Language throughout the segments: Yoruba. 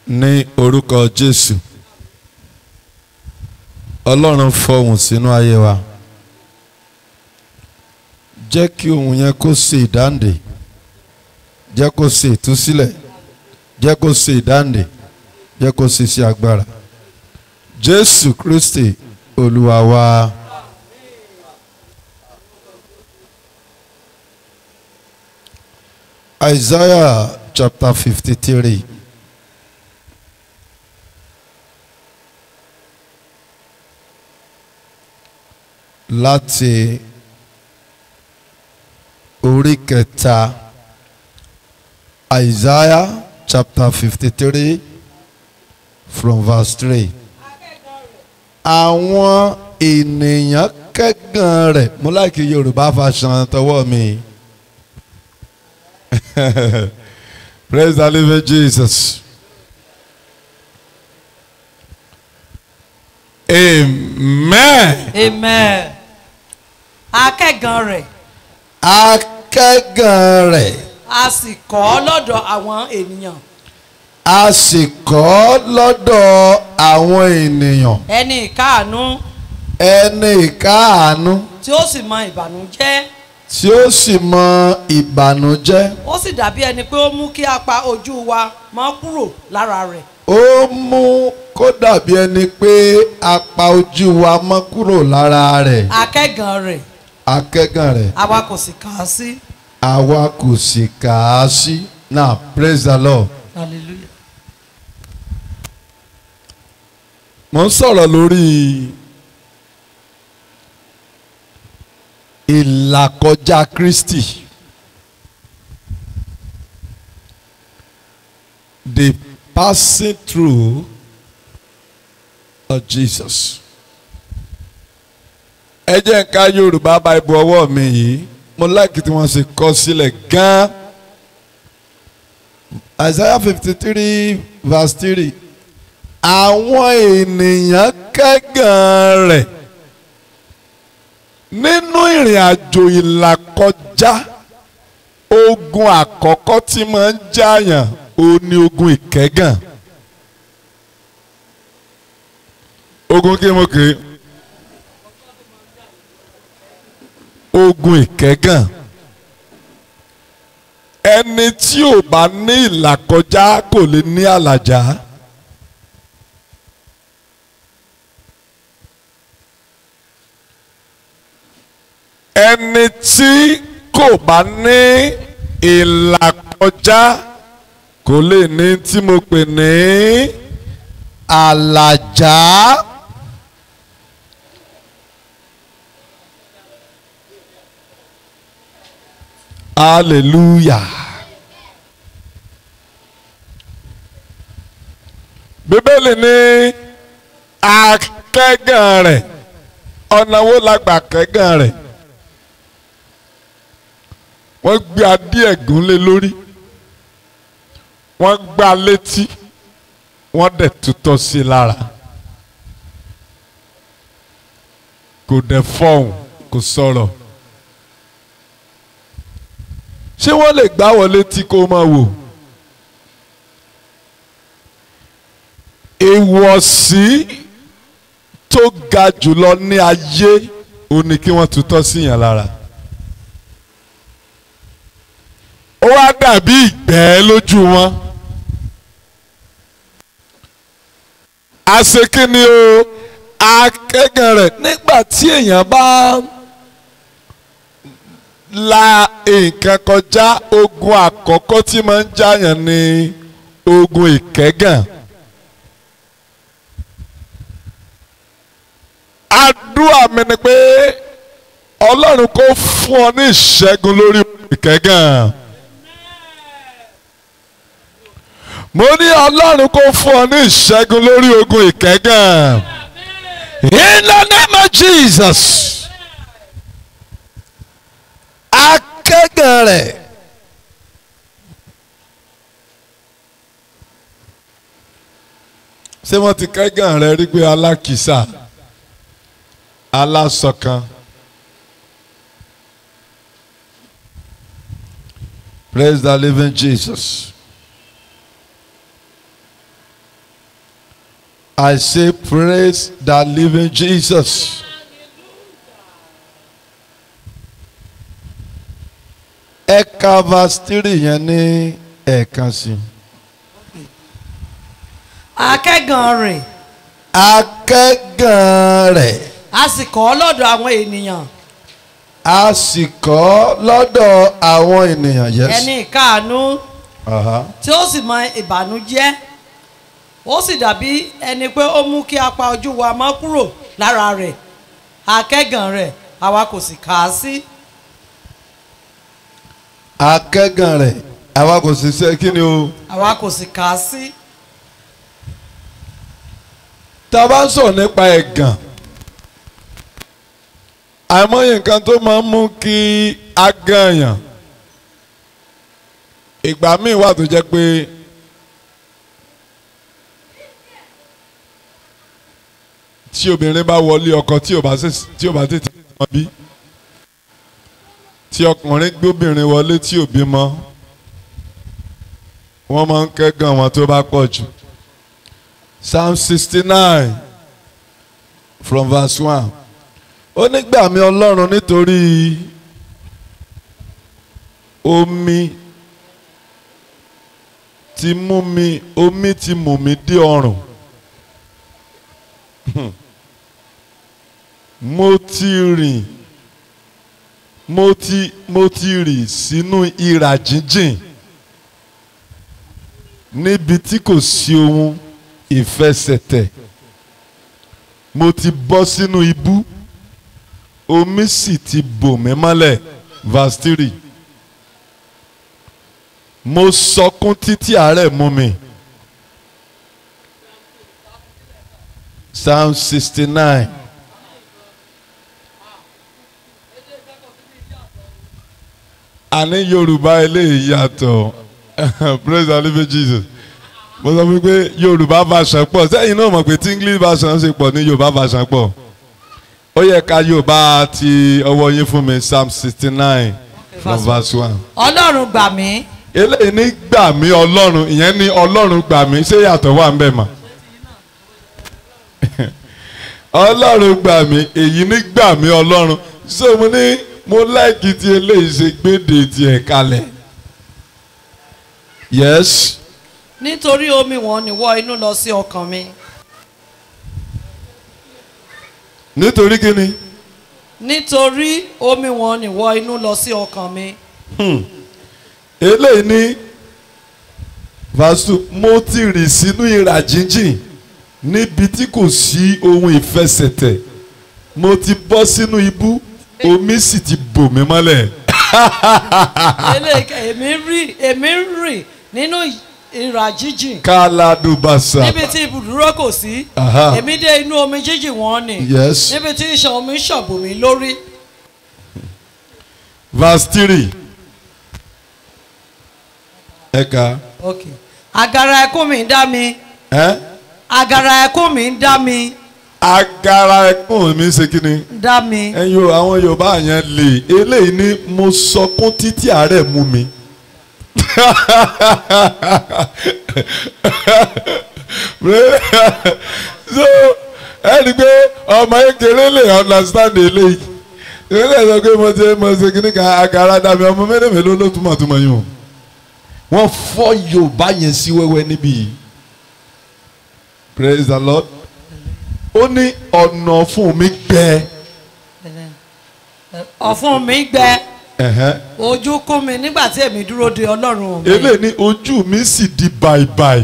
ní orúkọ Jésù Ọlọ́run fọhùn sínú ayé wa jẹ́ kí ohùn yẹn kó ṣe ìdáǹdè jẹ́ kó ṣe ìtúsílẹ̀ jẹ́ kó ṣe ìdáǹdè jẹ́ kó ṣe iṣẹ́ agbára Jésù Kristi Olúwa wa. Isaiah chapter fifty-three. láti orí kẹta Isaiah chapter fifty-three from verse three. àwọn ènìyàn kẹ́gàn rẹ̀ mo láìkí Yorùbá fashion tọwọ́ mi. Praise the living Jesus. Amen. amen akẹ́gàn rẹ̀ Akẹ́gàn rẹ̀ a sì kọ́ ọ lọ́dọ̀ àwọn ènìyàn a sì kọ́ lọ́dọ̀ àwọn ènìyàn ẹni ìkáàánú ẹni ìkáàánú tí ó sì mọ ìbànújẹ́ tí ó sì mọ ìbànújẹ́ ó sì dàbí ẹni pé ó mú kí apá ojú wa mọ́ kúrò lára rẹ̀ ó mú kó dàbí ẹni pé a pa ojú wa mọ́ kúrò lára rẹ̀ akẹ́gàn rẹ̀ akẹ́gàn rẹ̀ àwa kò sì kà á sí àwa kò sì kà á sí now praise the Lord. hallelujah mo ń sọ̀rọ̀ lórí ìlàkọjá Kristi the passing through of Jesus ẹ jẹ́ n ká Yorùbá Bible ọwọ́ mi yìí mo láìkí tí wọ́n ṣe kọ sílẹ̀ gan-an Isaiah fifty three verse three àwọn ènìyàn kẹ́gàn rẹ̀ nínú ìrìn àjò ìlàkọjá ogun àkọ́kọ́ tí máa ń jàyàn ó ní ogun ìkẹ́gàn ogun kí mo kè é ogun ìkẹ́gàn ẹni tí ò bá ní ìlàkọjá kò lè ní àlàjá. ẹni tí kò bá ní ìlàkọjá kò lè ní tí mo pè ní àlàjá. hallelujah. bíbélì ní akẹ́gàn rẹ̀ ọ̀nà wo la gbà kẹ́gàn rẹ̀ wọ́n gbé adé ẹ̀gún lé lórí wọ́n gbá létí wọ́n dẹ̀ tutọ́ sí i lára kò dẹ̀ fọhùn kò sọ̀rọ̀ ṣé wọ́n lè gbá wọ létí kó máa wò ìwọ̀sí tó ga jùlọ ní ayé ó ní kí wọ́n tutọ́ sí yàn lára. ó wá dàbí ìgbẹ́ lójú wọn. àṣekínni o akẹ́gàn rẹ̀ nígbà tí èèyàn bá la nǹkan kọjá ogun àkọ́kọ́ tí máa ń jáyàn ní ogun ìkẹ́gàn. àdúrà mi ni pé ọlọ́run kò fún ọ ní ìṣẹ́gun lórí ìkẹ́gàn. mo ní ọlọ́run kó fún ọ ní ìṣẹ́gun lórí ogun ìkẹ́gàn. in the name of Jesus. akẹ́gàn rẹ̀. ṣé wọ́n ti kẹ́gàn rẹ̀ rí pé alákìísà alásọ̀kan. Praise the living Jesus. I say praise the living Jesus. Ẹ ka verse three yẹn ní ẹ̀ẹ̀kan sí. akẹ́gàn rẹ̀ Akẹ́gàn rẹ̀ a sì kọ́ lọ́dọ̀ àwọn ènìyàn a sì kọ́ lọ́dọ̀ àwọn ènìyàn. Yes. ẹni ìkáàánú Aha. tí ó sì mọ ìbànújẹ́ ó sì dàbí ẹni pé ó mú kí apá ojú wa mọ́ kúrò lára rẹ̀ akẹ́gàn rẹ̀ àwa kò sì kà á sí Akẹ́gàn rẹ̀ àwa kò sì ṣe kí ni o. àwa kò sì kà á sí tá a bá ń sọ̀rọ̀ nípa ẹ̀gàn àìmọye nǹkan tó máa ń mú kí a gànyàn ìgbà míì wà tó jẹ́ pé tí obìnrin bá wọlé ọkọ tí ò bá sì- tí ò bá tètè mọ bí tí ọkùnrin gbóbìnrin wọlé tí ò bímọ wọ́n máa ń kẹ́gàn wọn tó bá pọ̀ jù. Psalm sixty-nine from verse one. Ó nígbà mi Ọlọ́run nítorí omi ti mú mi omi ti mú mi dé ọrùn. Mo ti rìn mo ti mo ti rìn sínú ìrà jíjìn níbi tí kò sí ohun ìfẹsẹ̀tẹ̀ mo ti bọ́ sínú ibú omi sì ti bò mí mọ́lẹ̀ verse three mo sọkún títí àárẹ̀ mú mi psalm sixty nine àní yorùbá eléyìí yàtọ̀ praise the living jesus mo sọ fún pé yorùbá version pọ̀ sẹ́yìn náà mọ̀ pé tí english version ṣe pọ̀ ní yorùbá version pọ̀ ó yẹ ká yorùbá ti ọwọ́ yín fún mi psalm sixty nine from verse one. ọlọ́run gbà mí eléyìí ní gbà mí ọlọ́run ìyẹn ní ọlọ́run gbà mí ṣé yàtọ̀ wà ń bẹ̀ mọ́ ọlọ́run gbà mí èyí ní gbà mí ọlọ́run so mo ní mo láìkí tí eléyìí ṣe gbéde tiẹ̀ kalẹ̀ yes nítorí omi wọn ni wọ inú lọ sí ọkàn mi nítorí kíni. nítorí omi wọn ni wọ inú lọ sí ọkàn mi eléyìí ní vasu mo ti rìn sínú ìrà jíjìn níbi tí kò sí ohun ìfẹsẹ̀tẹ̀ mo ti bọ́ sínú ibú omi sì ti bò mí mọ́lẹ̀ eléyìí èmi rí èmi rìn nínú ìrà jíjìn káládùbàṣà níbi tí ibùdúró kò sí Aha. èmi dé inú omi jíjìn wọn ni yes níbi tí ìṣàn omi ṣọ̀bù mí lórí verse three ẹ̀ka ok àgàrà ẹkún mi ń dá mi ẹ́ àgàrà ẹkún mi ń dá mi agara ẹkún mi ṣe kí ni ń dá mi ẹ̀yin o àwọn yorùbá yẹn lè eléyìí ní mo sọkún títí àárẹ̀ mú mi. so ẹni pé ọmọ kékeré lè understand eléyìí ìrẹ́lẹ̀ sọ pé mo ti mo ṣe kíní kan agara dàbí ọmọ mẹ́rin mélòó ló túmọ̀ túmọ̀ yìí o wọ́n fọ́ yorùbá yẹn sí wẹ́wẹ́ níbí yìí praise the lord ó ní ọ̀nà fún mi gbẹ. ọ̀fun mi gbẹ ẹ̀hẹ́n. ojú kún mi nígbà tí èmi dúró de ọlọ́run mi eléyìí ní ojú mi sì di bàìbàì.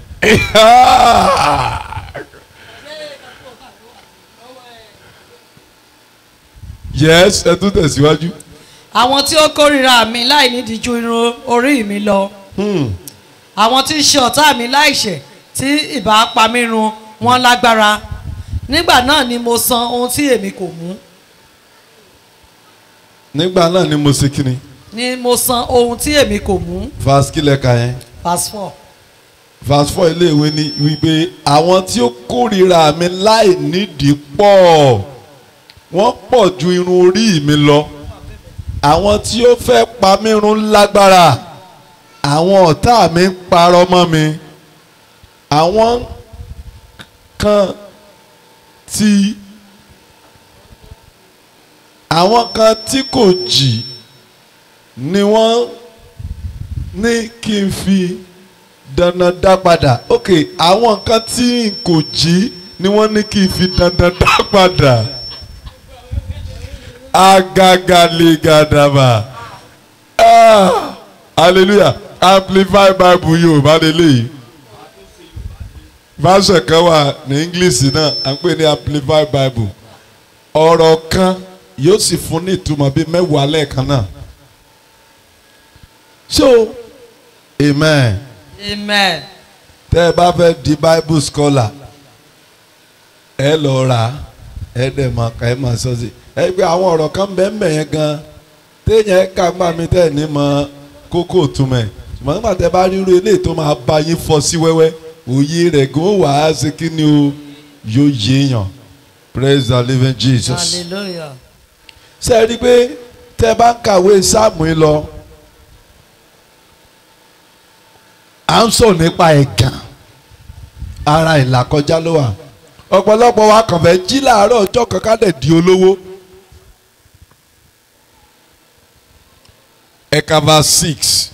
yes ẹ tún tẹ̀síwájú. àwọn tí ó kórìíra mi láì nídìí ju irun orí mi lọ àwọn tí ń ṣe ọ̀tá mi láìṣẹ̀ tí ìbá pa mí run wọn lágbára nígbà náà ni mo san ohun tí èmi kò mú nígbà náà ni mo ṣe kíni. ni mo san ohun tí èmi kò mú verse kílẹ̀ ka yẹn. verse four verse four iléèwé ni wípé àwọn tí ó kórìíra mi láì nídìí pọ̀ wọ́n pọ̀ ju irun orí mi lọ àwọn tí ó fẹ́ pa mí run lágbára àwọn ọ̀tá mi ń parọ́ mọ́ mi àwọn kan tí àwọn kan tí kò jì ni wọ́n ní kí n fi dandan dá padà ok àwọn kan tí n kò jí ni wọ́n ní kí n fi dandan dá padà agagaligadaba ah hallelujah amplify bible yorùbá lélẹ́yìí version kan wà ní english náà à ń pè ní amplify bible ọ̀rọ̀ kan yóò sì fún ní ìtumọ̀ bíi mẹ́wàá lẹ́ẹ̀kan náà so amen amen tẹ́ ẹ bá fẹ́ di bible scholar ẹ lọ rà á ẹ dẹ̀ máa kà ẹ máa sọ sí ẹ gbé àwọn ọ̀rọ̀ kan bẹ́ẹ̀ bẹ́ẹ̀ yẹn gan téèyàn ká gbà mí tẹ́ ẹ ní mọ kókó túmọ̀ ẹ̀ ṣùgbọ́n nígbà tẹ́ bá ríru eléyìí tó máa bá yín fọ́ sí wẹ́wẹ́ òye rẹ̀ gan wà á ṣe kí ni o yóò yéèyàn praise the living jesus hallelujah ṣe é rí i pé tẹ́ bá ń kàwé sáàmù yìí lọ à ń sọ nípa ẹ̀gàn ara ìlàkọjá ló wà ọ̀pọ̀lọpọ̀ wa kàn fẹ́ jí láàárọ̀ ọjọ́ kan ká lè di olówó. ẹ̀ka verse six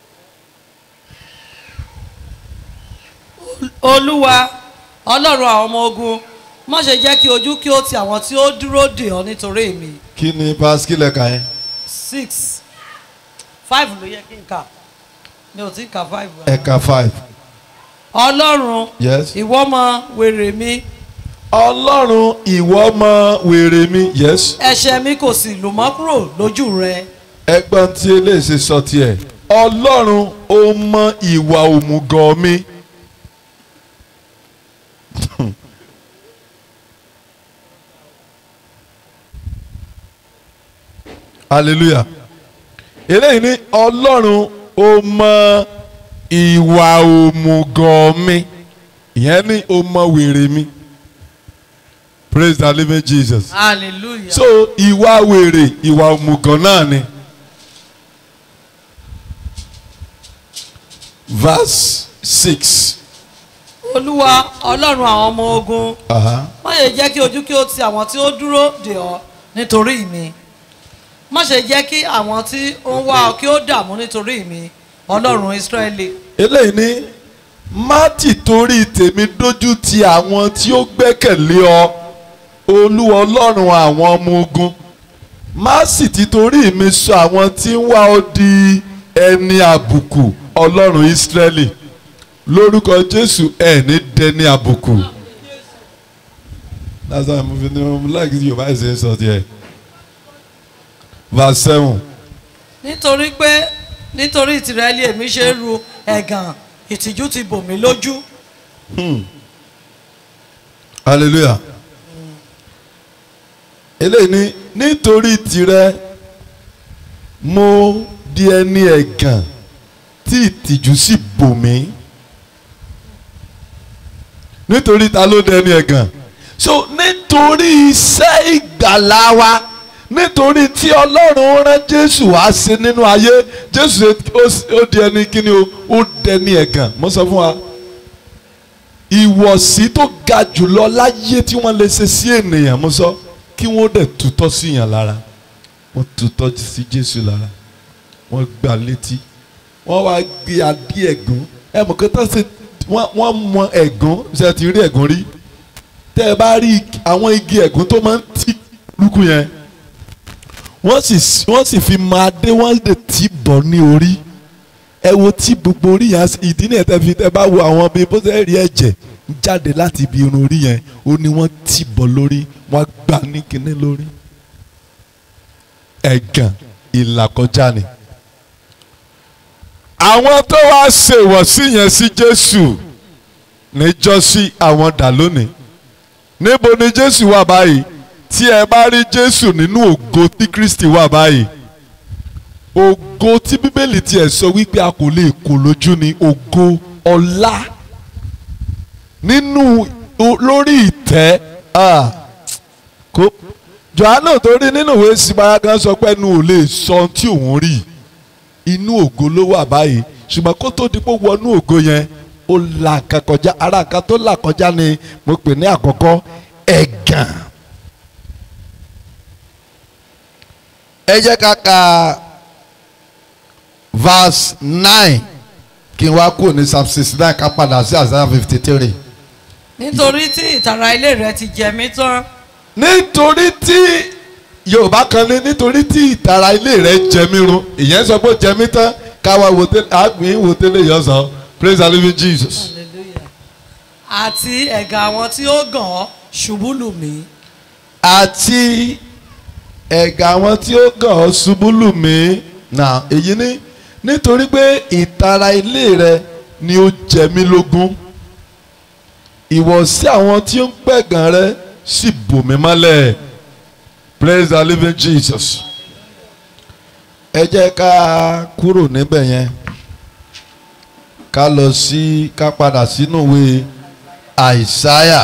olúwa ọlọ́run àwọn ọmọ ogun má ṣe jẹ́ kí ojú kí ó ti àwọn tí ó dúró dè ọ́ nítorí mi kí ni pascal ẹ̀ka yẹn six five ló yẹ kí n kà mi ò tí ì kà five. ẹ̀ka five ọlọ́run yes. ìwọ mọ wèrè mi ọlọ́run ìwọ mọ wèrè mi yes. ẹ̀ṣẹ̀ mi kò sì lù mọ́ kúrò lójú rẹ ẹgbọ́n tí eléyìí sọ tiẹ̀ ọlọ́run ó mọ ìwà òmùgọ̀ mi. hallelujah eléyìí ní ọlọ́run ó mọ ìwà òmùgọ̀ mi ìyẹn ní ó mọ wèrè mi praise the living jesus hallelujah. so ìwà wèrè ìwà òmùgọ̀ náà ni. verse six. olúwa ọlọ́run àwọn ọmọ ogun Uh-huh. má ṣe jẹ́ kí ojú kí ó ti àwọn tí ó dúró dè ọ́ nítorí mi má ṣe jẹ́ kí àwọn tí ó ń wá ọ kí ó dààmú nítorí mi ọlọ́run israẹli eléyìí ní má tì torí tèmi dójú ti àwọn tí ó gbẹ́kẹ̀lé ọ olúwa ọlọ́run àwọn ọmọ ogun má sì ti torí mi sọ àwọn tí ń wá ọ di ẹni àbùkù ọlọ́run ìsírẹ́lì lórúkọ jésù ẹ̀ ní dẹni àbùkù. that's why mo fi ní mo like yorùbá ẹ̀sìn sọ tiẹ̀ verse seven. nítorí pé nítorí tìrẹ́lì èmi ṣe ń ru ẹ̀gàn ìtìjú ti bò mí lójú hallelujah eléyìí ni nítorí tirẹ̀ mo di ẹni ẹ̀gàn tí ìtìjú sì bò mí nítorí ta ló di ẹni ẹ̀gàn so nítorí iṣẹ́ ìgbàlá wa nítorí tí ọlọ́run rán jésù wá sí nínú ayé jésù ó- ó di ẹni kíni o ó dẹni ẹ̀gàn mo sọ fún wa ìwọ̀sí tó ga jùlọ láyé tí wọ́n lè ṣe sí ènìyàn mo sọ kí wọ́n dẹ̀ tutọ́ sí yàn lára wọ́n tutọ́ sí Jésù lára wọ́n gbà létí wọ́n wá gbé adé ẹ̀gún ẹ mọ̀ kí tó ṣe wọ́n wọ́n mọ ẹ̀gún ṣe ti rí ẹ̀gún rí tẹ́ ẹ bá rí àwọn igi ẹ̀gún tó máa ń tì lúkú yẹn wọ́n sì wọ́n sì fi mọ adé wọ́n lè tì bọ̀ ní orí ẹ wo tí gbogbo orí yẹn ìdí nìyẹn tẹ́ fi tẹ́ bá wo àwọn bíi bó ṣe rí ẹ̀jẹ̀ ń jáde láti ibi irun orí yẹn ó ní wọ́n tì bọ̀ lórí wọ́n gbà ní kinní lórí ẹ̀gàn ìlàkọjá ni. àwọn tó wá ṣèwọ̀sí yẹn sí Jésù níjọ́sí àwọn dà lónìí níbo ni Jésù wà báyìí tí ẹ bá rí Jésù nínú ògo tí Kristi wà báyìí ògo tí bíbélì tiẹ̀ sọ wípé a kò lè kó lójú ni ògo ọlá nínú o- lórí ìtẹ́ ah, kó Jòhánù torí nínú ìwé sípayá kan sọ pé ẹnu ò lè sọ ohun tí òun rí inú ògo ló wà báyìí ṣùgbọ́n kó tó di pé wọnú ògo yẹn ó là nǹkan kọjá ara nǹkan tó là kọjá ni mo pè ní àkọ́kọ́ ẹ̀gàn. ẹ jẹ́ ká ka verse nine kí n wá kúrò ní psalm sixty nine ká padà sí isaiah fifty three. nítorí tí ìtara ilé rẹ ti jẹ mí tán nítorí tí yorùbá kan ní nítorí tí ìtara ilé rẹ jẹ mí run ìyẹn sọ pé ó jẹ mí tán káwa wò tẹ́lẹ̀ àgbìn wò tẹ́lẹ̀ yọ sọ praise the living jesus. Hallelujah. àti ẹ̀gà àwọn tí ó gàn ọ́ ṣubú lù mí àti ẹ̀gà àwọn tí ó gàn ọ́ ṣubú lù mí nà èyí ní nítorí pé ìtara ilé rẹ ni ó jẹ mí lógún ìwọ̀sí àwọn tí ó ń pẹ̀gàn rẹ sì bò mí mọ́lẹ̀ praise the living jesus ẹ jẹ́ ká kúrò níbẹ̀ yẹn ká lọ sí ká padà sínú ìwé àìsáyà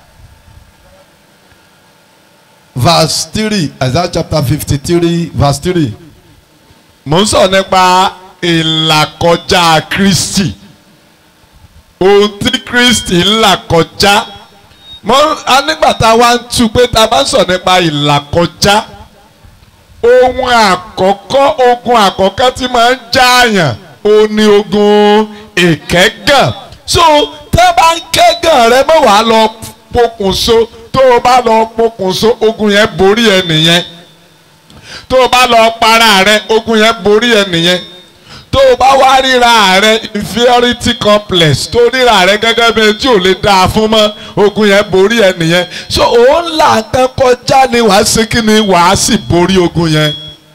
verse three Isaiah chapter fifty three verse three mo ń sọ nípa ìlàkọjá Kristi ohun tí Kristi ń là kọjá mo a nígbà tá a wá ń tu pé tá a bá ń sọ nípa ìlàkọjá ohun àkọ́kọ́ ogun àkọ́kọ́ tí máa ń jáàyàn ó ní ogun ìkẹ́gàn so tẹ́ bá ń kẹ́gàn rẹ mọ̀ wá lọ pokùnso tó o bá lọ pokùnso ogun yẹn borí ẹ nìyẹn tó o bá lọ para rẹ ogun yẹn borí ẹ nìyẹn tó o bá wá ríra rẹ inferiority complex tó ríra rẹ gẹ́gẹ́ bí ẹni tí ò lè dáa fún mọ́ ogun yẹn borí ẹ nìyẹn so òun là kan kọjá ni wàá ṣe kí ni wàá sì borí ogun yẹn.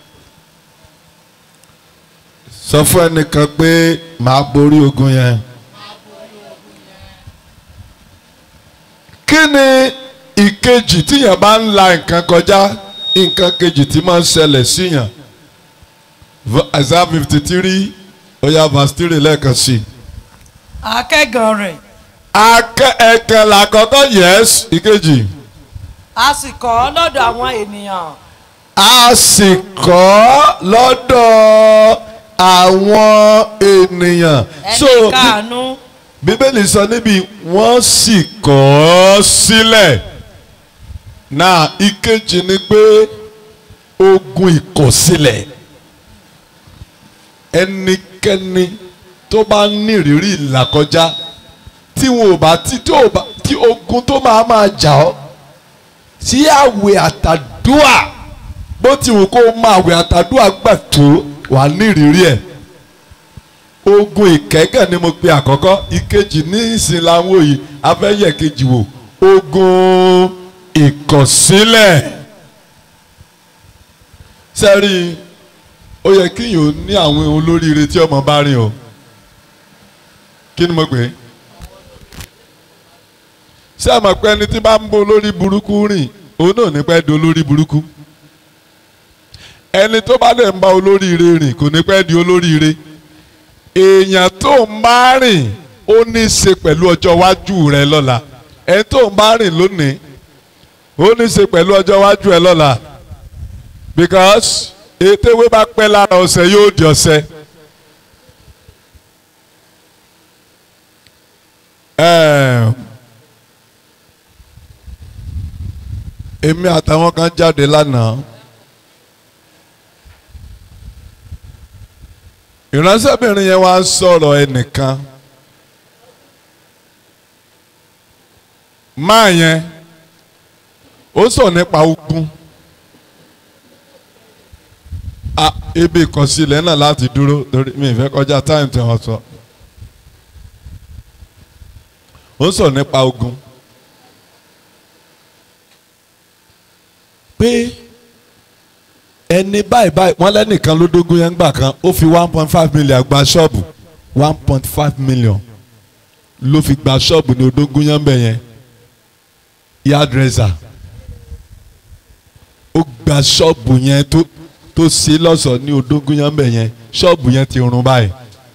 sọ fún ẹnìkan pé màá borí ogun yẹn. kí ni ìkejì tíyàn bá ń la nǹkan kọjá nǹkan kejì tí máa ń ṣẹlẹ̀ síyàn Isaiah fifty three oya verse three lẹ́ẹ̀kan sí i. akẹ́gàn rẹ̀ akẹ́ ẹ̀kan làkọ́kọ́ yes ìkejì a sì kọ̀ ọ́ lọ́dọ̀ àwọn ènìyàn a sì kọ́ lọ́dọ̀ àwọn ènìyàn. ẹni káàánú bíbélì sọ níbi wọ́n sì kọ̀ ọ́ sílẹ̀ náà ìkejì ni pé ogun ìkọ̀sílẹ̀ ẹnikẹ́ni tó bá ní ìrírí ìlàkọjá tí wọn ò bá tí tó bá tí ogun tó máa máa jà ọ́ tí àwẹ̀ àtàdúà bó ti wù kó máa àwẹ̀ àtàdúà gbà tó wà ní ìrírí ẹ̀ ogun ìkẹ́gàn ni mo pe àkọ́kọ́ ìkejì ní ìsìn làwọn òye afẹ́yẹ̀ kejì wò ogun ìkọ̀sílẹ̀ sẹ́rí ó yẹ kíyàn ó ní àwọn olóríire tí ọmọ bá rìn o kí ni mo pè é ṣé àmọ̀ pé ẹni tí bá ń bó olórí burúkú rìn òun náà ní pẹ́ di olórí burúkú ẹni tó bá dẹ̀ ń bá olóríire rìn kò ní pẹ́ di olóríire èèyàn tó ń bá rìn ó ní í ṣe pẹ̀lú ọjọ́ iwájú rẹ lọ́la ẹni tó ń bá rìn lónìí ó ní í ṣe pẹ̀lú ọjọ́ iwájú ẹ lọ́la because ètèwé bá pẹ́ lára ọ̀sẹ̀ yóò di ọ̀sẹ̀. èmi àtàwọn kan jáde lánàá. ìránṣẹ́bìnrin yẹn wá ń sọ̀rọ̀ ẹnìkan máa yẹn ó sọ nípa ogun ah ibi ìkọsílẹ̀ náà láti dúró torí mi ìfẹ́ kọjá táìmù tí wọ́n sọ ó sọ nípa ogun pé ẹni báyìí báyìí wọ́n lẹ́nìkan ló dógún yẹn gbà kan ó fi one point five million gba ṣọ́ọ̀bù one point five million ló fi gba ṣọ́ọ̀bù ní odógún yẹn bẹ̀ yẹn yardressa ó gba ṣọ́ọ̀bù yẹn tó tó ṣe lọ́sọ̀ọ́ ní odógún yẹn bẹ̀ yẹn ṣọ́ọ̀bù yẹn ti run báyìí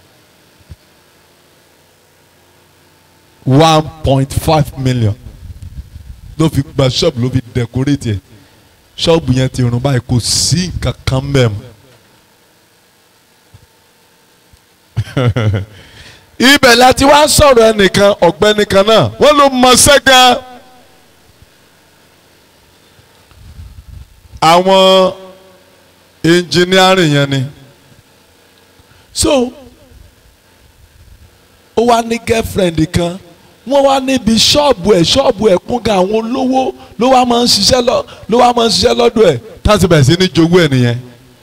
one point five million ló fi gba ṣọ́ọ̀bù ló fi decorate yẹn ṣọ́ọ̀bù yẹn ti rún báyìí kò sí nǹkan kan bẹ́ẹ̀ mọ́ ibẹ̀ láti wá sọ̀rọ̀ ẹnìkan ọ̀gbẹ́ni kan náà wọ́n ló mọ sẹ́gàn àwọn engineering yẹn ni so ó wá ní girlfriend kan wọ́n wá níbi ṣọ́ọ̀bù ẹ̀ ṣọ́ọ̀bù ẹ̀ kún gan àwọn olówó ló wá máa ń ṣiṣẹ́ lọ ló wá máa ń ṣiṣẹ́ lọ́dọ̀ ẹ̀ táti bẹ̀rẹ̀ sí ní jowó ẹ̀ nìyẹn.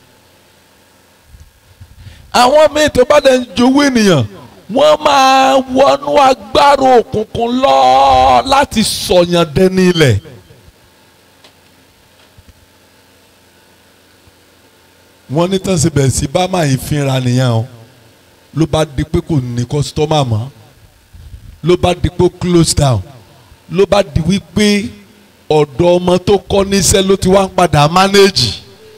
àwọn míì tó bá dẹ̀ ń jowó ènìyàn wọ́n máa wọnú agbára òkùnkùn lọ láti sọ̀yàn dẹni ilẹ̀. wọ́n ní tán ṣe bẹ̀rẹ̀ sí bá máa ń fínra nìyẹn o ló bá di pé kò ní kọ́sítọ́mà mọ́ ló bá di pé close down ló bá di wípé ọ̀dọ̀ ọmọ tó kọ́ níṣẹ́ ló ti wá ń padà manage.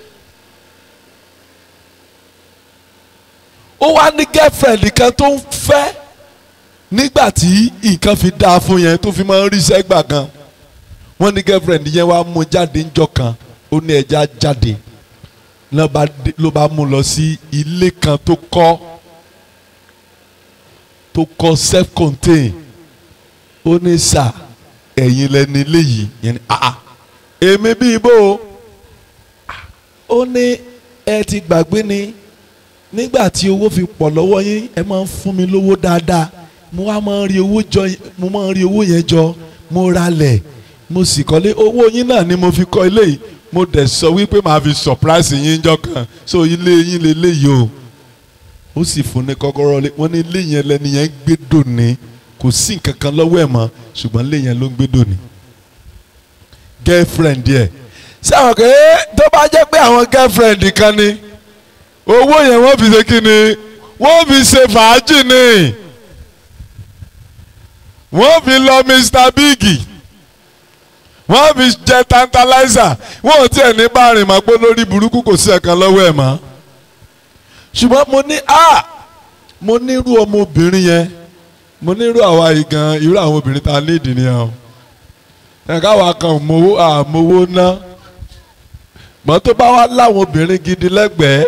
ó wá ní girlfriend kan tó ń fẹ́ nígbà tí nǹkan fi dáa fún yẹn tó fi máa ń ríṣẹ́ gbà gan wọ́n ní girlfriend yẹn wá mú jáde ńjọ́ kan ó ní ẹja jáde ló bá mú lọ sí ilé kan tó kọ́ tó kọ́ self-contained ó ní sà ẹ̀yin lẹni léyìí yẹn ni ah èmi bíi bó ó ní ẹ ti gbàgbé ni nígbà tí owó fi pọ̀ lọ́wọ́ yín ẹ máa ń fún mi lówó dáadáa mo wá máa ń rí owó jọ mo máa ń rí owó yẹn jọ mo ralẹ̀ mo sì kọ́lé owó yín náà ni mo fi kọ́ ilé yìí mo dẹ̀ sọ wípé màá fi surprise yín jọ kan so ilé yín lè léyìí o ó sì fún ní kọ́kọ́rọ́ lé wọ́n ní ilé yẹn lẹ́ni yẹn gbé dòní kò sí nǹkan kan lọ́wọ́ ẹ̀ mọ́ ṣùgbọ́n ilé yẹn ló ń gbé dòní. girlfriend yẹ sáwọn kò é tó bá jẹ́ pé àwọn girlfriend kan ni owó yẹn wọ́n fi ṣe kí ni wọ́n fi ṣe fàájì ni wọ́n fi lọ Mr Big wọ́n fi jẹ tantalizer wọ́n ò tiẹ̀ ní bá rìn mọ́ pé lórí burúkú kò sí ẹ̀kan lọ́wọ́ ẹ̀ mọ́ ṣùgbọ́n mo ní a mo nírú ọmọbìnrin yẹn mo nírú àwa yìí gan irú àwọn obìnrin tá a ní ìdí nìyẹn o ẹ̀ka wa kan mowó àmowó ná mọ́ tó bá wá láwọn obìnrin gidi lẹ́gbẹ̀ẹ́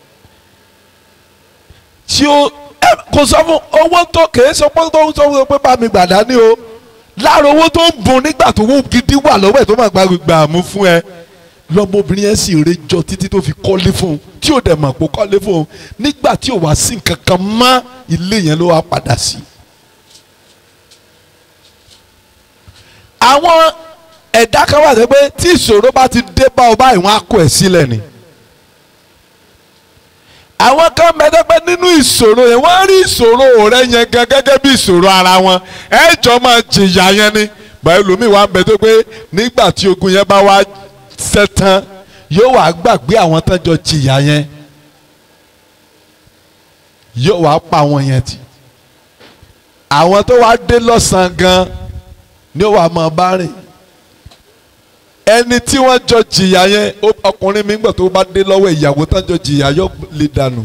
tí ó kò sọ fún owó tó kèé sọ pé tó ń sọ fún pé bá mi gbàdá ní o lára owó tó ń bùn nígbà tó wó gidi wà lọ́wọ́ ẹ̀ tó máa gbà mú fún ẹ lọmọbìnrin yẹn sì rejọ títí tó fi kọ́lé fún un tí ò dẹ̀ mọ̀ pé kọ́lé fún un nígbà tí ò wá sí nǹkan kan mọ́ ilé yẹn ló wá padà sí. àwọn ẹ̀dá kan wà pé tí ìṣòro bá ti dé bá ọ báyìí wọ́n á kó ẹ̀ sílẹ̀ ni. àwọn kan mẹ́tọ́ pé nínú ìṣòro yẹn wọ́n rí ìṣòro rẹ yẹn gan gẹ́gẹ́ bí ìṣòro ara wọn ẹ jọ máa jìyà yẹn ni báyìí lómi wà ń bẹ tó pé nígbà tí ogun yẹn bá wá sẹ́tàn yóò wá gbàgbé àwọn tán jọ jìyà yẹn yóò wá pa àwọn yẹn tì àwọn tó wá dé lọ́sàn-án gan ni ó wà máa bá rìn ẹni tí wọ́n jọ jìyà yẹn ọkùnrin mi gbọ́ tó bá dé lọ́wọ́ ìyàwó tán jọ jìyà yóò lè dànù.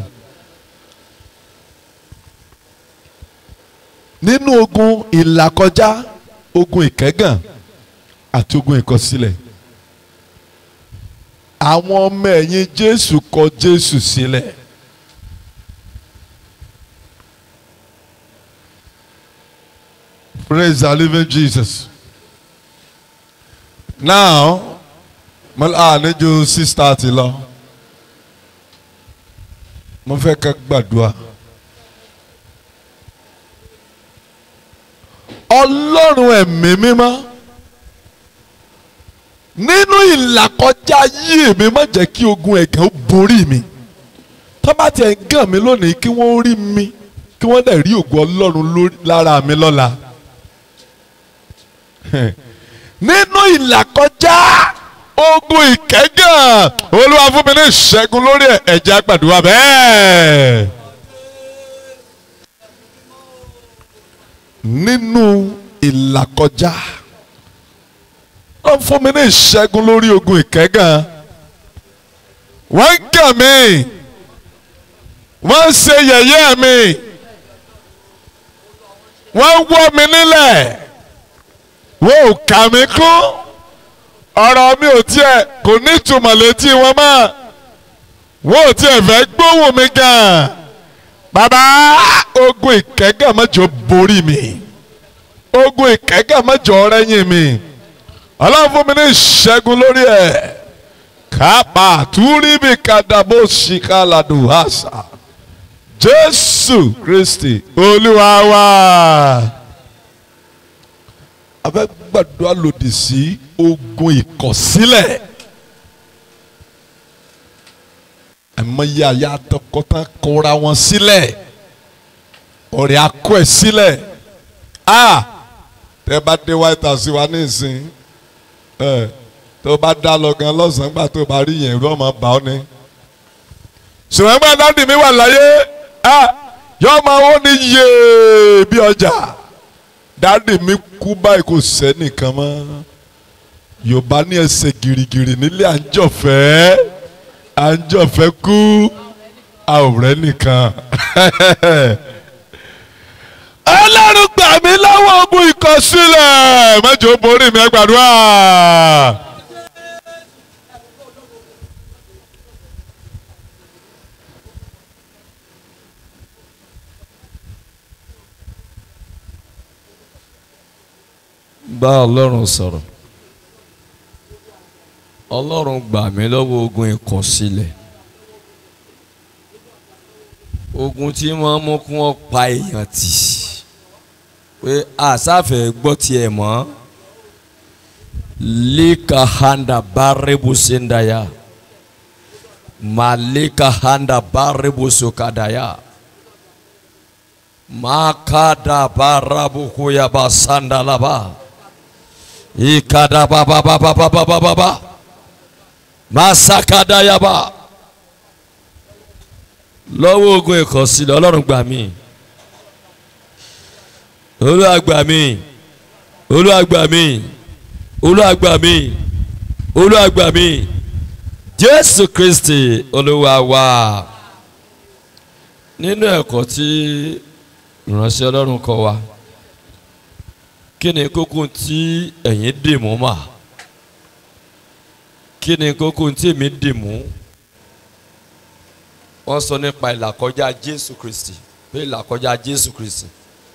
nínú ogun ìlàkọjá ogun ìkẹ́gàn àti ogun ìkọsílẹ̀ àwọn ọmọ ẹ̀yìn Jésù kọ Jésù sílẹ̀. Praise the living Jesus. Now, mo à ní ju six thirty lọ. Mo fẹ́ ká gbàdúrà. Ọlọ́run ẹ̀mí mímọ́ nínú ìlàkọjá yìí mi má jẹ́ kí ogun ẹ̀gàn ó borí mi tó bá tiẹ̀ ń gàn mí lónìí kí wọ́n rí mi kí wọ́n dẹ̀ rí ògo Ọlọ́run lára mi lọ́la nínú ìlàkọjá ogun ìkẹ́gàn Olúwa fún mi ní ìṣẹ́gun lórí ẹ̀jẹ̀ àgbàdua bẹ́ẹ̀. nínú ìlàkọjá wọ́n fún mi ní ìṣẹ́gun lórí ogun ìkẹ́gàn wọ́n ń gàn mí wọ́n ń ṣe yẹ̀yẹ́ mi wọ́n ń wọ́ mi nílẹ̀ wọ́n ò kà mí kún ọ̀rọ̀ mi ò tiẹ̀ kò ní ìtumọ̀ létí wọn mọ́ wọ́n ò tiẹ̀ fẹ́ gbóhùn mi gan bàbá ogun ìkẹ́gàn mẹ́jọ borí mi ogun ìkẹ́gàn mẹ́jọ rẹ́yìn mi ọlọ́run fún mi ní ìṣẹ́gun lórí ẹ̀ kápá túríbi kàdàbó ṣìkàlàdù àṣà jésù kristi olúwa wa. a fẹ́ gbàdúrà lòdì sí ogun ìkọ̀sílẹ̀ àmọ́yé àyà àtọkọ́tàn kóra wọn sílẹ̀ ọ̀rẹ́ akọ ẹ̀ sílẹ̀ a tẹ́ bá dé white house wa nísìn ẹ tó bá dá lọ gan lọ́sàn-án gbà tó bá rí yẹn ló máa bá ọ ní. ṣùgbọ́n gbà dáàdì mi wà láyé a yọ máa wọ́n ní yéé bí ọjà dáàdì mi kú báyìí kò sẹ́nìkan mọ́ yorùbá ní ẹsẹ̀ gìrìgìrì nílé àjọfẹ́ àjọfẹ́ kú àwòrán nìkan ọlọ́run gbà mí lọ́wọ́ ogun ìkọ̀sílẹ̀ mẹ́jọ borí mi ẹ gbàdúrà. bá ọlọ́run sọ̀rọ̀ ọlọ́run gbà mí lọ́wọ́ ogun ìkọ̀sílẹ̀ ogun tí wọ́n mú kí wọ́n pa èèyàn tì pé àsáfẹ́ gbọ́ tiẹ̀ mọ́ lika handa baribu sendaya malika handa baribu sokadaya makada barabu kuyaba sandalaba ikada baba baba baba baba baba masakadayaba lọ́wọ́ ogun ìkọ̀sílẹ̀ ọlọ́run gbà mí olúwa gbà mí olúwa gbà mí olúwa gbà mí olúwa gbà mí jésù kristi olúwa wa nínú ẹ̀kọ́ tí ìránṣẹ́ ọlọ́run kọ́ wa kí ni kókó tí ẹ̀yin dì mú mà kí ni kókó tí èmi dì mú wọ́n sọ nípa ìlàkọjá jésù kristi pé ìlàkọjá jésù kristi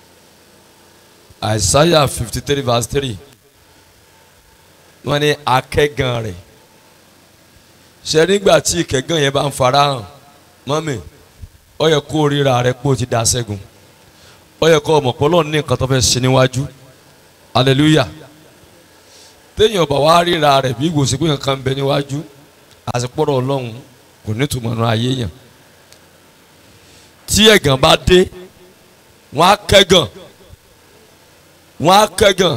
àìsáyà fifty three verse three wọ́n ní akẹ́gàn rẹ̀ ṣe nígbà tí ìkẹ́gàn yẹn bá ń farahàn mọ́mì ó yẹ kó ríra rẹ pé o ti dá ṣẹ́gun ó yẹ kó ọmọ pọ́lọ́ ní nǹkan tó fẹ́ ṣe níwájú hallelujah téèyàn bá wá ríra rẹ̀ bí ìwòsàn pé nǹkan ń bẹ níwájú àsìpọ̀rọ̀ ọlọ́run kò ní tùmọ̀ nù ayé yàn tí ẹ̀gàn bá dé wọ́n á kẹ́gàn wọ́n á kẹ́gàn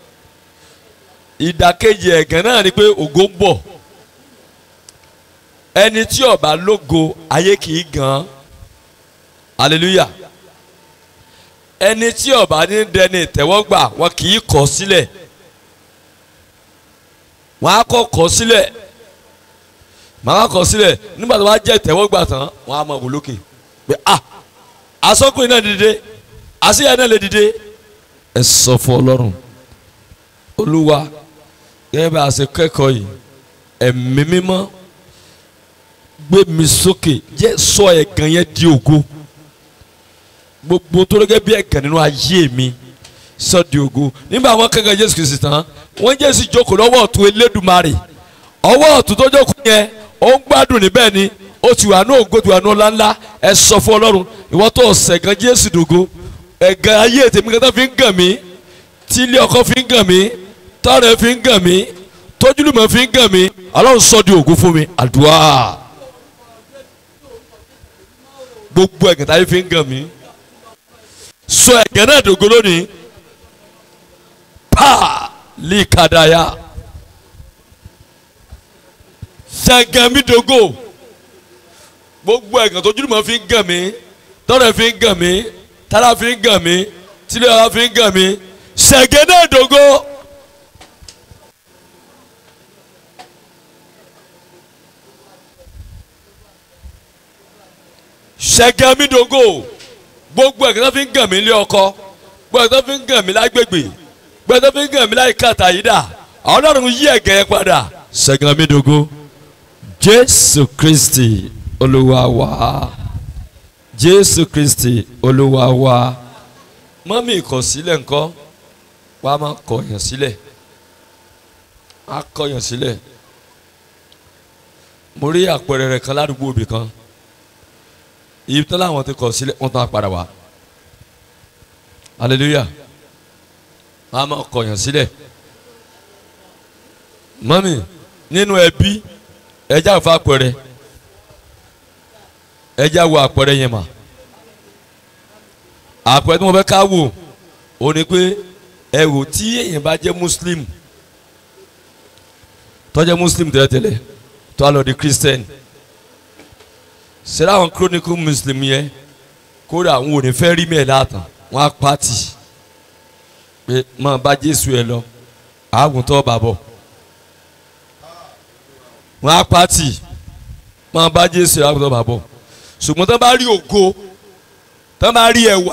ìdàkejì ẹ̀gàn náà ni pé ògo ń bọ̀ ẹni tí ó bá lógo ayé kì í gàn hallelujah ẹni tí ó bá ní dẹni ìtẹ́wọ́gbà wọn kì í kọ̀ sílẹ̀ wọ́n á kọ́ kọ̀ sílẹ̀ màá kọ̀ sílẹ̀ nígbà tó bá jẹ́ ìtẹ́wọ́gbà tán wọ́n á máa wò lókè pé ah asọ́kùnrin náà dìde àṣeyà náà lè dìde ẹ sọ fún ọlọ́run olúwa gẹ́gẹ́ bá a ṣe kẹ́kọ̀ọ́ yìí ẹ̀mí mímọ́ gbé mi sókè jẹ́ sọ ẹ̀gàn yẹn di ògo gbogbo tó lọ́gẹ́ bí ẹ̀gàn nínú ayé mi sọ di ògo nígbà wọn kẹ́kọ̀ọ́ jésù kìí tán wọ́n jésù jókòó lọ́wọ́ ọ̀tún elédùmarè ọwọ́ ọ̀tún tó jókòó yẹn ó ń gbádùn níbẹ̀ ni ó ti wà ní ògo ti wà ní ọlá ńlá ẹ sọ fún ọlọ́run ìwọ́n tó ọ̀sẹ̀ gan jésù dògo ẹ̀gàn ayé tèmi kan tó fi ń gàn mí tí ilé ọkọ fi ń gàn mí tọ́rẹ̀ fi ń gàn mí tójúlùmọ̀ fi ń gàn mí ọlọ́run sọ di ògo fún mi àdúrà gbogbo ẹ̀gàn táyé fi ń gàn mí sọ ẹ̀gàn náà dògo lónìí pa líkàdáyà ṣẹ̀gàn mi dògo gbogbo ẹ̀gàn tójúlùmọ̀ fi ń gàn mí tọ́rẹ̀ fi ń gàn mí tára fi ń gàn mí tílé ọ̀rá fi ń gàn mí ṣẹ̀gẹ́ náà dògo. ṣẹ̀gẹ́ mi dògo gbogbo ẹ̀gẹ́ tó fi ń gàn mí lé ọkọ gbogbo ẹ̀gẹ́ tó fi ń gàn mí lágbègbè gbogbo ẹ̀gẹ́ tó fi ń gàn mí láì kàtà yìí dà ọlọ́run yí ẹ̀gẹ́ yẹn padà ṣẹ̀gẹ́ mi dògo jésù kristi olúwa wa jésù kristi olúwa wa mọ́mí ìkọ̀sílẹ̀ ńkọ́ wà á máa kọ̀yàn sílẹ̀ á kọ̀yàn sílẹ̀ mo rí àpẹẹrẹ rẹ̀ kan ládùúgbò òbí kan ibi tán láwọn ti kọ̀ sílẹ̀ wọ́n tán á padà wá hallelujah wọ́n á máa kọ̀yàn sílẹ̀ mọ́mí nínú ẹbí ẹjá ò fa àpẹẹrẹ ẹjá wo àpẹẹrẹ yẹn mà àpẹẹrẹ tí mo fẹ́ ká wò ó ní pé ẹ wò tí èèyàn bá jẹ́ muslim tó jẹ́ muslim tẹ́lẹ̀tẹ́lẹ̀ tó a lọ di christian ṣẹlẹ̀ àwọn chronicle muslim yẹn kódà àwọn ò ní fẹ́ rí mi ẹ̀ látàn wọ́n á pàtì pé máa bá jésù ẹ lọ àgùntàn bàbọ̀ wọ́n á pàtì máa bá jésù ẹ àgùntàn bàbọ̀ ṣùgbọ́n tó bá rí ògo tó bá rí ẹwà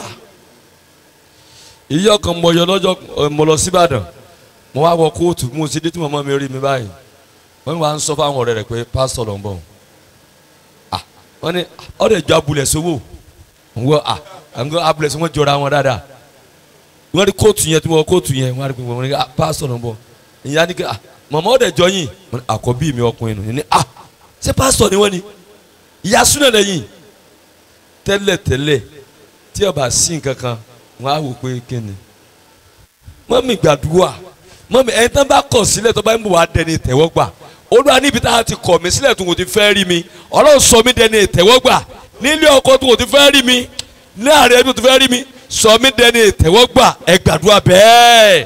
ìyá ọkàn mọ yọ lọ́jọ́ mo lọ síbàdàn mo wá wọ kóòtù mo ti dé tí màmá mi rí mi báyìí wọ́n wá ń sọ fáwọn ọ̀rẹ́ rẹ̀ pé pásítọ̀ ló ń bọ̀ ah wọ́n ní ọ̀rẹ́ ìjọ abúlẹ̀ sówó wọ́n ah àwọn abúlẹ̀ sówó jọra wọn dáadáa wọ́n rí kóòtù yẹn tí wọ́n kóòtù yẹn wọ́n rí pé wọ́n ní ah pásítọ̀ ló ń bọ̀ ìyá ni ah màmá ọ̀rẹ́ ìjọ yìí àkọ́bí mi ọkùnrin nù ní ah ṣé pásítọ̀ ni wọ́n ni ìyá súnà lẹ́yìn tẹ́lẹ̀ tẹ́lẹ̀ tí ọba sí nǹkan kan wọn á wò pé kíni mọ́mí gbàdúrà mọ́mí ẹni tán bá kọ̀ sílẹ̀ tó bá ń bọ̀ wá dẹni ìtẹ́wọ́gbà olúwa níbi tá a ti kọ̀ mí sílẹ̀ tó kò ti fẹ́ rí mi ọlọ́run sọ mí dẹni ìtẹ́wọ́gbà nílé ọkọ tó kò ti fẹ́ rí mi láàrin ẹbí tó ti fẹ́ rí mi sọ mí dẹni ìtẹ́wọ́gbà ẹ gbàdúrà bẹ́ẹ̀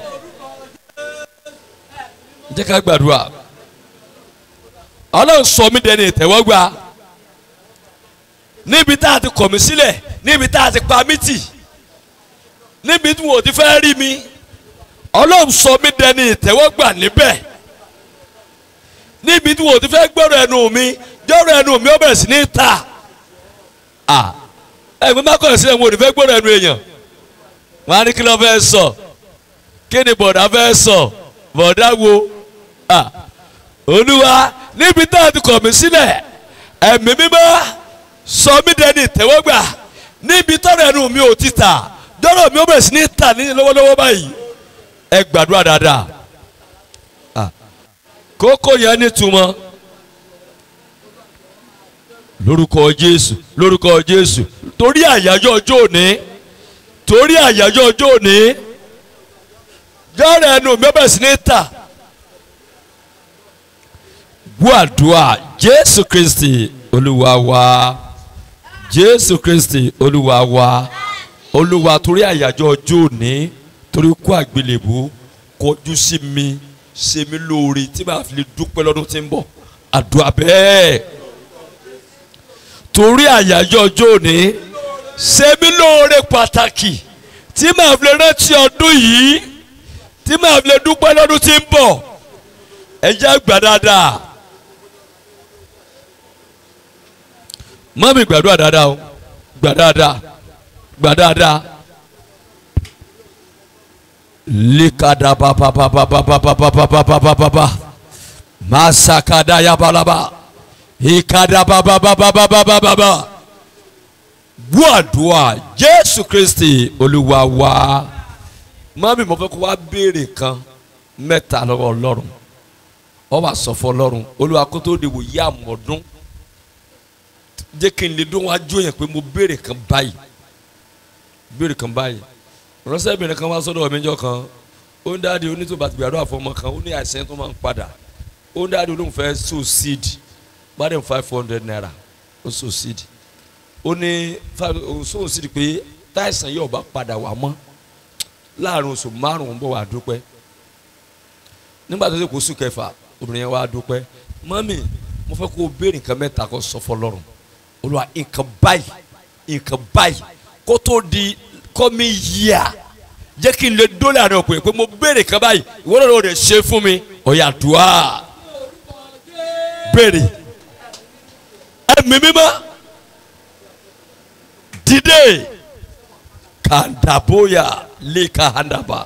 jẹ́ ká gbàdúrà ọlọ́run sọ mí dẹni ìtẹ́wọ́gbà níbi tá a ti kọ̀ mí sílẹ̀ níbi tá a ti pa mí tì níbi tí wọn ò ti fẹ́ rí mi ọlọ́run sọ mí dẹni ìtẹ́wọ́gbà níbẹ̀ níbi tí wọn ò ti fẹ́ gbọ́rọ̀ ẹnu mi gbọ́rọ̀ ẹnu mi ó bẹ̀rẹ̀ sí ní ta ẹ̀gbọ́n bá kọ̀ sílẹ̀ wọn ò ní fẹ́ gbọ́rọ̀ ẹnu èèyàn wọn á ní kí ló fẹ́ sọ kí ni bọ̀dá fẹ́ sọ bọ̀dá wo olúwa níbi tá a ti kọ̀ mí sílẹ̀ ẹ̀mí mímọ́ sọ mí dẹni ìtẹ́wọ́gbà níbi tọ́rọ̀ ẹnu mi ò ti tà dọ́rọ̀ mi ó bẹ̀rẹ̀ sí ní tà ní lọ́wọ́lọ́wọ́ báyìí ẹ gbàdúrà dáadáa kókó yẹn nítumọ̀ lórúkọ Jésù lórúkọ Jésù torí àyájọ́ ọjọ́ òní torí àyájọ́ ọjọ́ òní dọ́rọ̀ ẹnu mi ó bẹ̀rẹ̀ sí ní tà gbàdúrà Jésù Kristi Olúwa wa Jésù Kristi Olúwa wa olúwa torí àyájọ́ ọjọ́ òní torí kú àgbélébù kọjú sí mi ṣe mí lóore tí màá fi lè dúpẹ́ lọ́dún tí ń bọ̀ àdúrà bẹ́ẹ̀ torí àyájọ́ ọjọ́ òní ṣe mí lóore pàtàkì tí màá fi lè rántí ọdún yìí tí màá fi lè dúpẹ́ lọ́dún tí ń bọ̀ ẹ jẹ́ gbà dáadáa mọ́mí gbàdúrà dáadáa o gbà dáadáa gbà dáadáa likada bababababababababababa masakada yabalaba ikada bababababababa buadua Jésù Kristi Olúwa wa mami mo fẹ́ kó wá béèrè kan mẹ́ta lọ́wọ́ Ọlọ́run ọ wá sọ fún Ọlọ́run Olúwa kó tó de wò yí àmọ̀dún jẹ́ kí n lè dún wájú yẹn pé mo béèrè kan báyìí béèrè kan báyìí ránṣẹ́bìnrin kan wá sọ́dọ̀ mi jọ kan ó ń dáadé onítòbá ti gbàdúrà fọmọ kan ó ní àìsàn tó máa ń padà ó ń dáadé olóhùn fẹ́ so seed gbádùn five hundred naira ó so seed ó ní so seed pé táìsàn yóò bá padà wá mọ́ láàrin oṣù márùn-ún bọ̀ wá dúpẹ́ nígbà tó ṣe kó oṣù kẹfà obìnrin yẹn wá dúpẹ́ mọ́mì mo fẹ́ kó o béèrè nǹkan mẹ́ta kó sọ fọlọ́run olùwà nǹkan báyìí nǹkan báyìí kó tó di kọ́mi yíya jẹ́ kí n lè dólè àná òpè pé mo béèrè kan báyìí ìwọ́n lọ́dọ̀ rẹ̀ ṣe fún mi ọ̀yà dùá béèrè ẹ̀mí mímọ́ dìde kàndàbóyà lè kàndàbà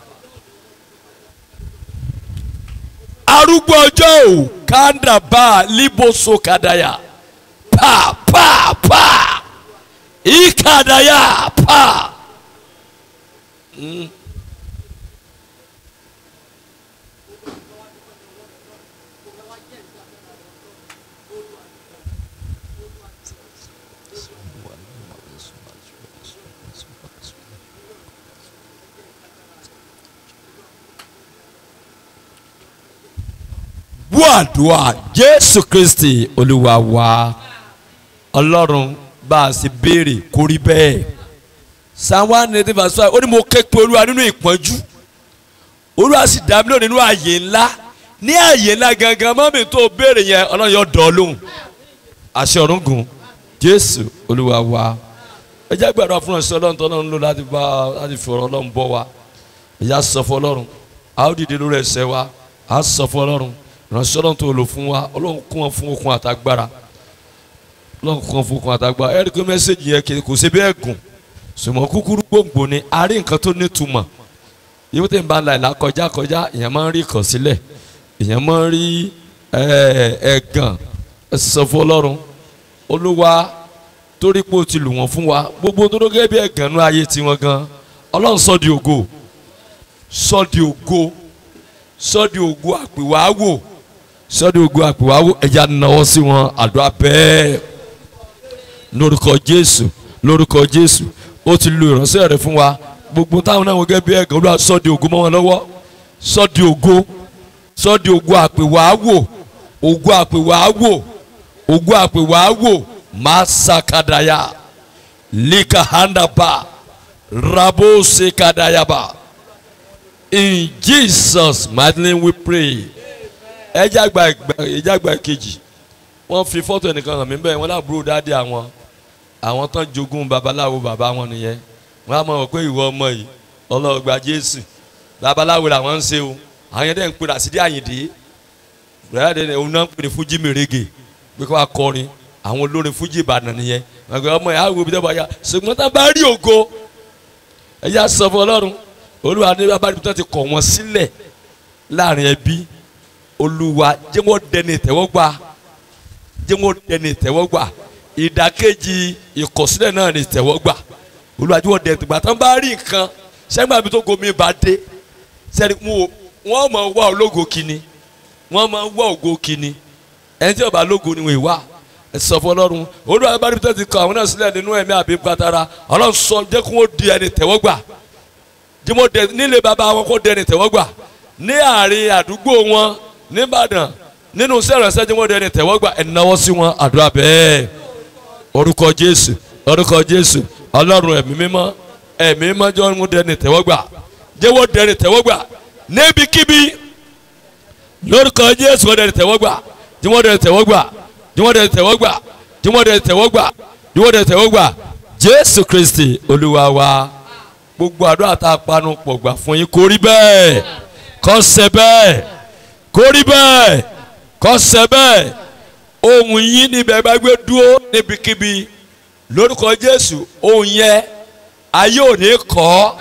arúgbó ọjọ́ ò kàndàbà liboso kàdáyà pa pa pa ìkàdáyà pa. Mm. wàdùà jésù kristi olúwa wa ọlọ́run bá a sì béèrè kó rí bẹ́ẹ̀ psalm one ninety verse five ó ní mo ké pe olúwa nínú ìpọ́njú olúwa sì dá mi lóhùn nínú ààyè ńlá ní ààyè ńlá gangan mọ́mí tó béèrè yẹn ọlọ́run yóò dán ọ lóhùn àṣẹ ọ̀run gùn jésù olúwa wa ẹ jẹ́ gbàdúrà fún ọ̀sẹ̀ ọlọ́run tó ọlọ́run lò láti bá láti fi ọ̀rọ̀ ọlọ́run bọ́ wa ẹ yá sọ fún ọlọ́run a ó dìde lórí ẹsẹ̀ wa a sọ fún ọlọ́run ìránṣẹ́ ọlọ́run tó lò fún wa ọlọ́run kún wọn fún okun àtagbára ọlọ́run kún wọn fún okun àtagbára ẹ̀rí pé mẹ́sẹ̀gì yẹn kì- kò ṣe bẹ́ẹ̀ gùn sùmọ́ kúkúrú gbòǹgbò ni a rí nǹkan tó nítumọ̀ yíwó tẹ̀ ń bá la ìlà kọjá kọjá èèyàn máa ń rí ìkọ̀sílẹ̀ èèyàn máa ń rí ẹ̀, ẹ̀gàn ẹ sọ fún ọlọ́run olúwa torí pé o ti lù wọ́n fún wa gbogbo tó dógẹ́ bí ẹ̀gàn nú ayé tiwọn gan ọlọ́run sọ di ògo sọ di ògo sọ di ògo àpèwàáwò sọ di ògo àpèwàáwò ẹ̀yà náwó sí wọn àdúrà bẹ́ẹ̀ lórúkọ jésù lórúkọ jésù ó ti lu ìránṣẹ́ rẹ̀ fún wa gbogbo táwọn náà wọ́n gẹ́gẹ́ bí ẹ̀gàn olúwa sọ di ògo mọ́ wọn lọ́wọ́ sọ di ògo sọ di ògo àpèwàáwò ògo àpèwàáwò ògo àpèwàáwò masakadaya likahandaba rabosekadayaba in jesus mighty name we pray ẹjẹ àgbà ẹjẹ àgbà kejì wọ́n fi fọ́tò ẹnìkan hàn mí bẹ́ẹ̀ wọ́n lábúrò dáadé àwọn àwọn tán jogún babaláwo bàbá wọn nìyẹn wọ́n á mọ̀ pé ìwọ ọmọ yìí ọlọ́ọ̀gbà jésù babaláwo làwọn ń ṣe o àwọn yẹn dẹ̀ ń pèrè àsídí àyìndé bẹ́ẹ̀ dẹ̀ òun náà ń pèrè fújì mèrègè pé kó wa kọrin àwọn olórin fújì ìbàdàn nìyẹn wọ́n gbé ọmọ yẹn á wo ibi tó bá yá ṣùgbọ́n tá a bá rí ògo ẹ yá sọ fún ọlọ́run olúwa ní bá níbi tó ti kọ̀ wọ́n sílẹ̀ láàrin ẹbí olúwa jẹ́ wọ́n dẹni ìtẹ́wọ́gbà jẹ́ wọ́n dẹni ìtẹ́wọ́gbà ìdàkejì ìkọ̀sílẹ̀ náà ni ìtẹ́wọ́gbà olúwa jẹ́ wọ́n dẹni ìtẹ́wọ́gbà tán bá rí nǹkan sẹ́gbà mi tó gomi bá dé sẹ́ni wọ́n mọ̀ wá ológo kínní wọ́n máa ń wá ògo kínní ẹni tí ó bá lógo ni wọ́n wá ẹ sọ fún ọlọ́run olúwa bá níbi tó ti kọ àwọn náà sílẹ̀ nínú ẹ̀mí àbí gbàtara ọlọ́run sọ jẹ́ kó wọ́n di ẹni tẹ́wọ́gbà jẹ́ wọ́n dẹ nílé bàbá wọn kó dẹni tẹ́wọ́gbà ní àárín àdúgbò wọn nìbàdàn nínú sẹ́rẹ̀nsẹ́ jẹ́ wọ́n dẹni tẹ́wọ́gbà ẹ̀ náwó sí wọn àdúrà bẹ́ẹ̀ orúkọ jésù orúkọ jésù ọlọ́run ẹ̀mí mímọ́ ẹ̀mí mímọ́ jẹ́ wọ́n dẹni tẹ́wọ́gbà jẹ́ wọ́n dẹni tẹ́wọ́gbà níbikíbi lórúkọ jésù wọ́n dẹni tẹ́wọ́gbà jẹ́ wọ́n dẹni tẹ́wọ́gbà jẹ́ wọ́n dẹni tẹ́wọ́gbà jẹ́ wọ́n dẹni tẹ́wọ́gbà jẹ́ wọ́n dẹni tẹ́wọ́gbà jésù kristi olúwa wa gbogbo àdúrà tá a panu pọ̀ gbà fún yín kó rí bẹ́ẹ̀ kó ṣe bẹ́ẹ̀ kó rí bẹ́ẹ̀ kó ṣe bẹ́ẹ̀ ohun yín níbẹ̀ bá gbé dúró níbikíbi lórúkọ jésù ohun yẹn ayé ò ní kọ́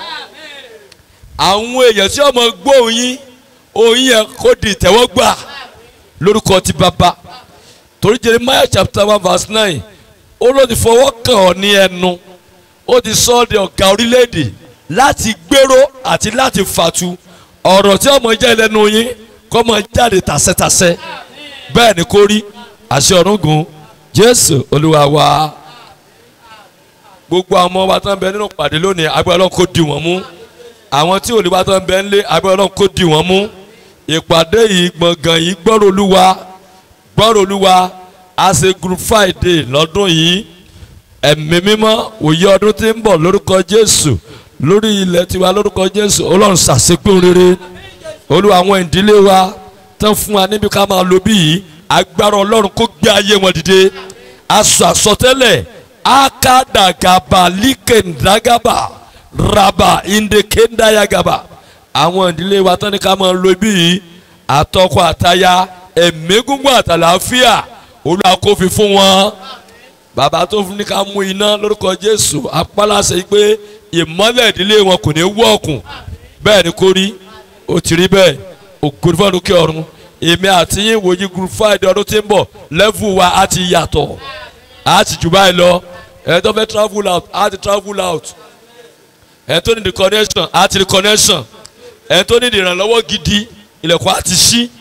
àwọn èèyàn tí ọmọ gbóhùn yín ohun yẹn kó di ìtẹ́wọ́gbà lórúkọ ti bàbá torí jeremiah chapter one verse nine ó ló ti fọwọ́ kàn ọ́ ní ẹnu ó ti sọ ọ́ di ọ̀gá orílẹ̀-èdè láti gbèrò àti láti fàtu ọ̀rọ̀ tí ọmọ jẹ́ lẹ́nu yín kọ́ mọ jáde tàṣẹ́tàṣẹ́ bẹ́ẹ̀ ni kò rí àṣẹ ọ̀run gùn jésù olúwa wa gbogbo àwọn ọmọ wa tó ń bẹ nínú pàdé lónìí agbára ọlọ́run kò dì wọ́n mú àwọn tí olùwà tó ń bẹ ńlé agbára ọlọ́run kò dì wọ́n mú ìpàdé yìí gbọ̀ngàn yìí gbọ́rọ̀ olúwa gbọ́rọ̀ olúwa a ṣe group friday lọ́dún yìí ẹ̀mí mímọ́ òye ọdún tí ń bọ̀ lórúkọ jésù lórí ilẹ̀ tiwa lórúkọ jésù ọlọ́run ṣàṣepé rere olúwa àwọn ìdílé wa tán fún wa níbi ká máa lo bí yìí agbára ọlọ́run kó gbé ayé wọn dìde aṣọ àsọtẹ́lẹ̀ akadagaba likendagaba raba indekendayagaba àwọn ìdílé wa tán ní ká máa lo bí yìí àtọkọ àtaya ẹ̀mí gúngbọ̀n àtàlàáfíà olúwa kó fi fún wọn bàbá tó fún ní ká mú iná lórúkọ jésù apálàṣẹ pé ìmọ́lẹ̀ ìdílé wọn kò ní wọ́ọ̀kùn bẹ́ẹ̀ ni kò rí ó ti rí bẹ́ẹ̀ ògùn fún ọdún kí ọ̀run èmi àti yín wòye group five ọdún tí ń bọ̀ level wa á ti yàtọ̀ á ti jù báyìí lọ ẹ tó fẹ́ travel out á ti travel out ẹ tó ní the connection á ti the connection ẹ tó ní ìrànlọ́wọ́ gidi ilẹ̀kùn á ti ṣí